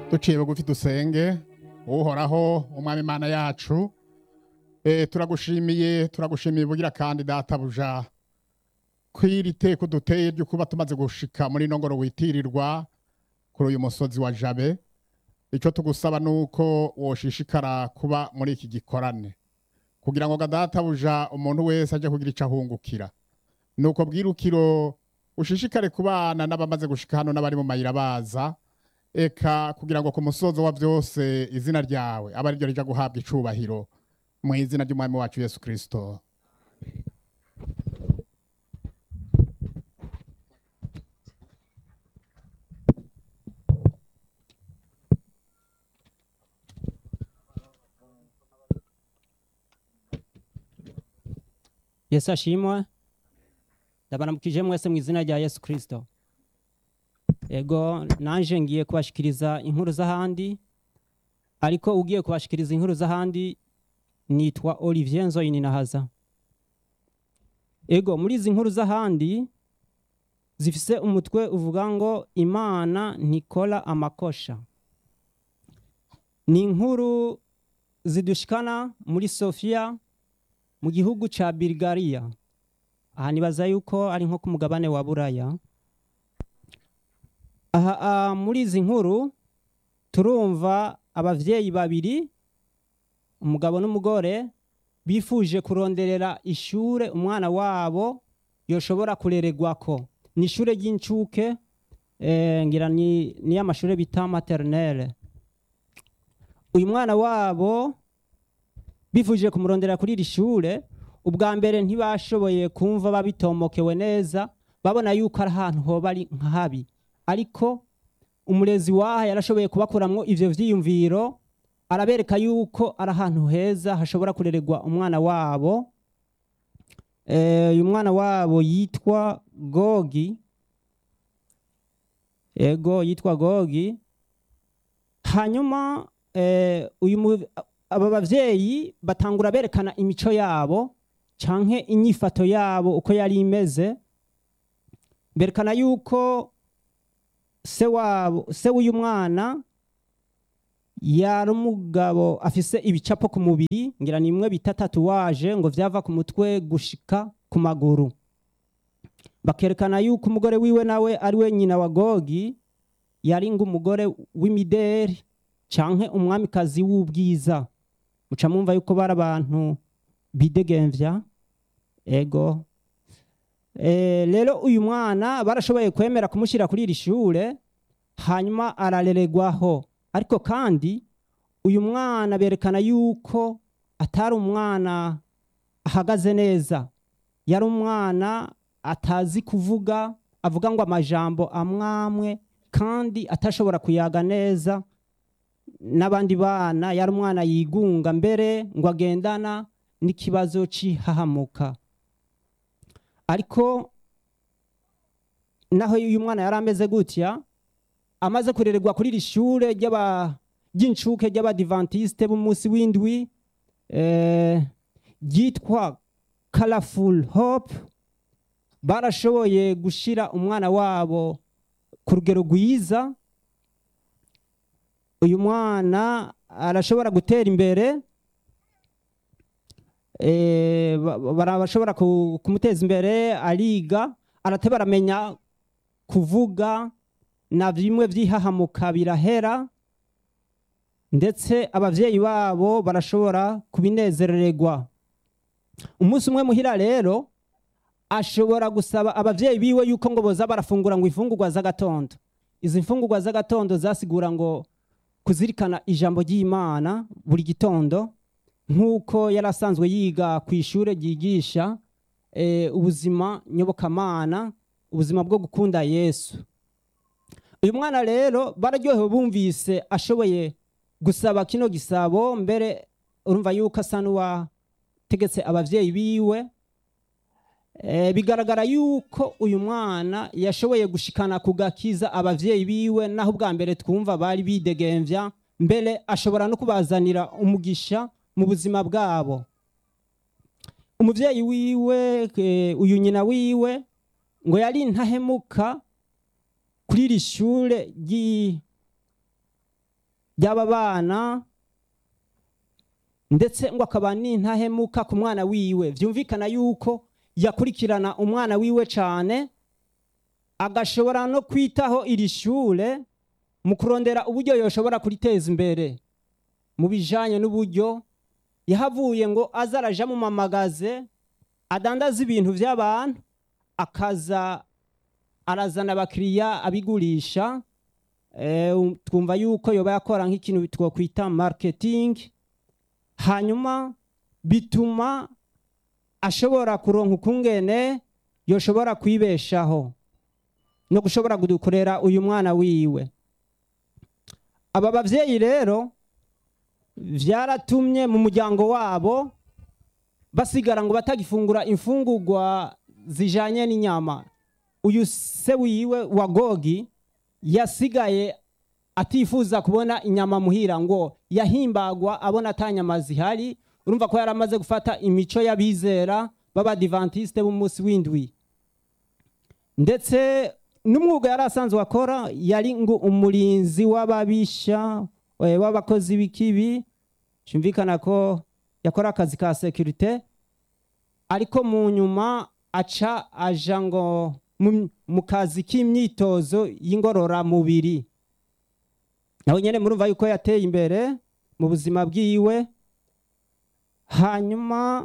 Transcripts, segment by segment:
duciye bugufi dusenge uhoraho umwami imana yacu Eh, turagushimiye turagushimiye bugira kandi databuja kw'iri teko duteye ryo kuba tumaze gushika muri ino ngoro witirirwa kuri uyu musozi wa jabe icyo tugusaba ni uko woshishikara kuba muri iki gikorane kugira ngo databuja umuntu wese ajye kugira icyo ahungukira ni uko bwirukiro ushishikare kubana n'abamaze gushika hano n'abari mu mayira baza eka kugira ngo ku musozo wa byose izina ryawe abe ariryo rija guhabwa icubahiro mu izina ry'umwami wacu yesu kirisito yesu ashimwe ndabaramukije mwese mu izina rya yesu kirisito ego nanje ngiye kubashikiriza inkuru z'ahandi ariko ugiye kubashikiriza inkuru z'ahandi nitwa olivier nzoyininahaza ego muri izi nkuru z'ahandi zifise umutwe uvuga ngo imana ntikora amakosha ni inkuru zidushikana muri sofiya mu gihugu ca Bulgaria aha nibaza yuko ari nko ku mugabane wa buraya aha ah, muri izi nkuru turumva abavyeyi babiri umugabo n'umugore bifuje kuronderera ishure umwana wabo yoshobora kurererwako ni ishure ry'incuke eh, ngira ni, ni amashure bita maternelle uyu mwana wabo bifuje kumurondera kuri iri shure ubwa mbere ntibashoboye kumva babitomokewe neza babona yuko ari ahantu hoba ari nka habi ariko umurezi waha yarashoboye kubakuramwo ivyo vyiyumviro arabereka yuko ari ahantu heza hashobora kurererwa umwana wabo Eh, uyu mwana wabo yitwa gogi ego yitwa gogi hanyuma eh, uyu mu- aba bavyeyi batangura berekana imico yabo canke inyifato yabo uko yari imeze berekana yuko se wabo se w'uyu mwana yari umugabo afise ibicapo ku mubiri ngira ni imwe bita tatuwaje ngo vyava ku mutwe gushika ku maguru bakerekana yuko umugore wiwe nawe ari we nyina wa gogi yari ng'umugore w'imideri canke umwamikazi w'ubwiza muca mwumva yuko bari abantu bidegemvya ego e, rero uyu mwana barashoboye kwemera kumushyira kuri iri shure hanyuma ararererwaho ariko kandi uyu mwana berekana yuko atari umwana ahagaze neza yari umwana atazi kuvuga avuga ngo amajambo amwamwe kandi atashobora kuyaga neza n'abandi bana yari umwana yigunga mbere ngo agendana n'ikibazo cy'ihahamuka ariko naho uyu mwana yari ameze gutya amaze kurererwa kuri iri shure ry'aba- ry'incuke ry'abadivantisite b'umunsi w'indwi eh, ryitwa colorful hope barashoboye gushira umwana wabo ku rugero rwiza uyu mwana arashobora gutera imbere eh, ba- ba- barashobora ku- kumuteza imbere ariga arateba aramenya kuvuga na bimwe by'ihahamuka birahera ndetse abavyeyi babo barashobora kubinezerererwa umunsi umwe muhira rero ashobora gusaba abavyeyi biwe yuko ngo boza barafungura ngo ifungurwa z'agatondo izi mfungurwa z'agatondo zasigura ngo kuzirikana ijambo ry'imana buri gitondo nk'uko yari asanzwe yiga ku ishure ryigisha eh, ubuzima nyobokamana ubuzima bwo gukunda yesu uyu mwana rero bararyohewe bumvise ashoboye gusaba kino gisabo mbere urumva yuko asa n'uwategetse abavyeyi biwe Eh, bigaragara yuko uyu mwana yashoboye gushikana ku gakiza abavyeyi biwe naho ubwa mbere twumva bari bidegemvya mbere ashobora no kubazanira umugisha mu buzima bwabo umuvyeyi wiwe eh, uyu nyina wiwe ngo yari intahemuka kuri iri shure ry'i- ry'aba bana ndetse ngo akaba n'intahemuka ku mwana wiwe byumvikana yuko yakurikirana umwana wiwe cyane agashobora no kwitaho iri shure mu kurondera uburyo yoshobora kuriteza imbere mu bijanye n'uburyo yahavuye ngo aza araja mu mamagaze adandaza ibintu by'abantu akaza arazana abakiriya abigurisha Eh, um, twumva yuko yoba yakora nk'ikintu twokwita marketing hanyuma bituma ashobora kuronka ukungene yoshobora kwibeshaho no gushobora kudukorera uyu mwana wiwe aba bavyeyi rero vyaratumye mu muryango wabo basigara ngo batagifungura imfungurwa zijanye n'inyama uyu se wiwe wa gogi yasigaye atifuza kubona inyama muhira ngo yahimbagwa abona ata nyama zihari urumva ko yari amaze gufata imico y'abizera b'abadivantisite b'umunsi w'indwi ndetse n'umwuga yari asanzwe akora yari ngo umurinzi w'ababisha eh, w'abakozi b'ikibi cyumvikana ko yakora akazi ka sekirite ariko mu nyuma aca aja ngo mu- mu kazi k'imyitozo y'ingororamubiri nawe nyine murumva yuko yateye imbere mu buzima bwiwe hanyuma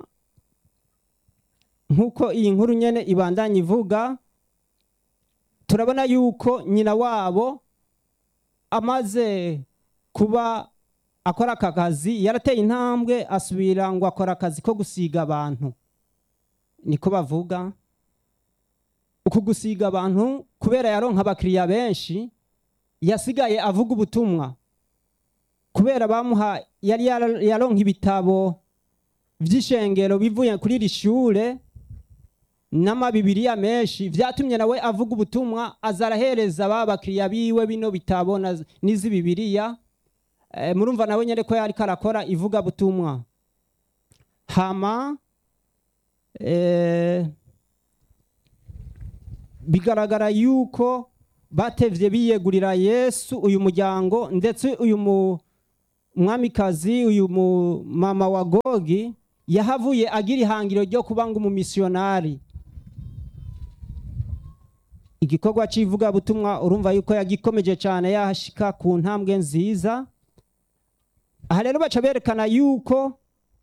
nk'uko iyi nkuru nyine ibandanya ivuga turabona yuko nyina wabo amaze kuba akora aka kazi yarateye intambwe asubira ngo akora akazi ko gusiga abantu niko bavuga uku gusiga abantu kubera yaronka abakiriya benshi yasigaye avuga ubutumwa kubera bamuha yari yara- yaronka ibitabo by'ishengero bivuye kuri iri shure n'amabibiriya menshi vyatumye nawe avuga ubutumwa aza arahereza ba bakiriya biwe bino bitabo na- n'izi bibiriya Eh, murumva nawe nyene ko yariko arakora ivuga butumwa hama eh, bigaragara yuko batevye biyegurira yesu uyu muryango ndetse uyu mu- mwamikazi uyu mu mama wa gogi yahavuye agira ihangiro ryo kuba ngo umumisiyonari igikorwa cy'ivugabutumwa urumva yuko yagikomeje cyane yahashika ku ntambwe nziza aha rero baca berekana yuko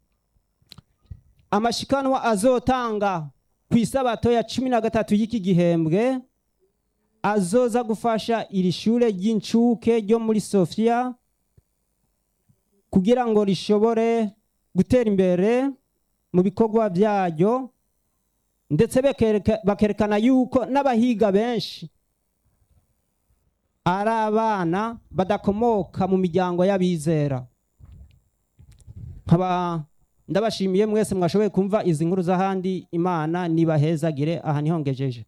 amashikanwa azotanga ku isabato ya cumi na gatatu y'iki gihembwe azoza gufasha iri shure ry'incuke ryo muri sofiya kugira ngo rishobore gutera imbere mu bikorwa byaryo ndetse bekereka- bakerekana yuko n'abahiga benshi ari abana badakomoka mu miryango y'abizera nkaba ndabashimiye mwese mwashoboye kumva izi nkuru z'ahandi imana nibahezagire aha niho ngejeje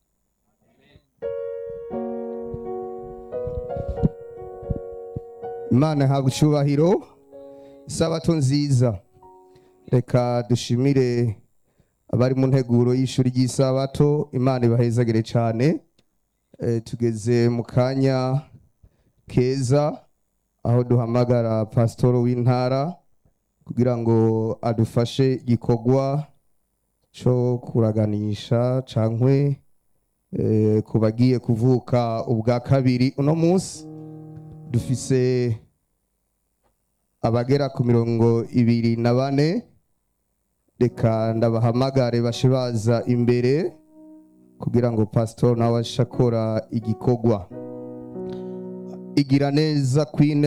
imana ihabwa icyubahiro isabato nziza reka dushimire abari mu nteguro y'ishuri ry'isabato imana ibahezagire cyane Eh, tugeze mu kanya keza aho duhamagara pasitoro w'intara kugira ngo adufashe igikorwa cyo kuraganisha cankwe eh, ku bagiye kuvuka ubwa kabiri uno munsi dufise abagera ku mirongo ibiri na bane reka ndabahamagare bashe baza imbere kugira ngo pasitori nawe ashe akora igikorwa igira neza kwine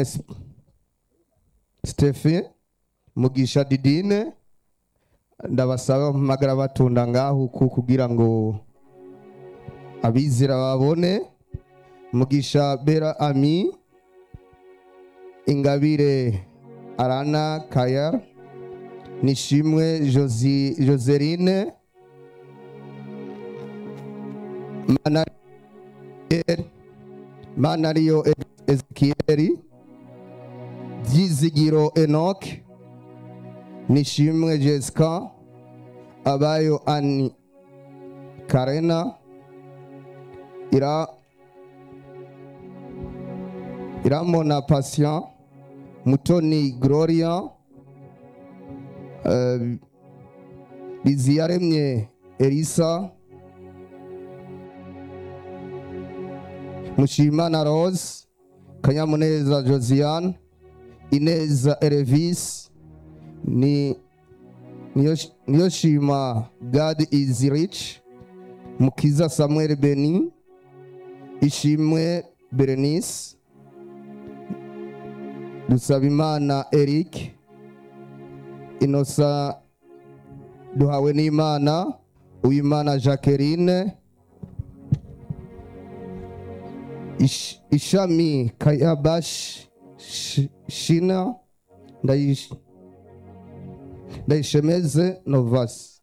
stefe mugisha didine ndabasaba mpamagara batunda ngaho uku kugira ngo abizera babone mugisha bera ami ingabire arana kaya nishimwe Josi- joseline Manariyo- manariyo ezekiyeli byizigiro enoch nishimwe jessica abayo ani karena ira iramona patient mutoni gloria eh, biziyaremye elisa mushimana rose kanyamuneza josiane ineza erevis ni niyo niyo shima god is rich mukiza samuel beni ishimwe berenice dusabimana eric inosa duhawe n'imana uwimana jacqueline Ish- ishami kayabash Sh- shina Ndayish- ndayishemeze novasi